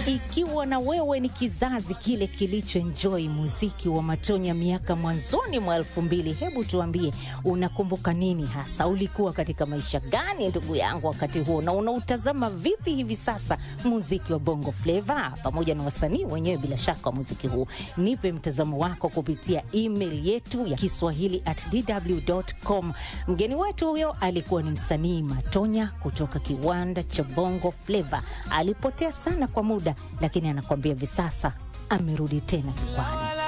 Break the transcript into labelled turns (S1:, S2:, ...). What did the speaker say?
S1: Ikiwa na wewe ni kizazi kile kilichoenjoy muziki wa Matonya miaka mwanzoni mwa elfu mbili, hebu tuambie unakumbuka nini hasa? Ulikuwa katika maisha gani ndugu yangu wakati huo, na unautazama vipi hivi sasa muziki wa Bongo Flava pamoja na wasanii wenyewe bila shaka wa muziki huu? Nipe mtazamo wako kupitia email yetu ya Kiswahili at dw.com. Mgeni wetu huyo alikuwa ni msanii Matonya kutoka kiwanda cha Bongo Flava. Alipotea sana kwa muda, lakini anakuambia hivi sasa amerudi tena jukwani.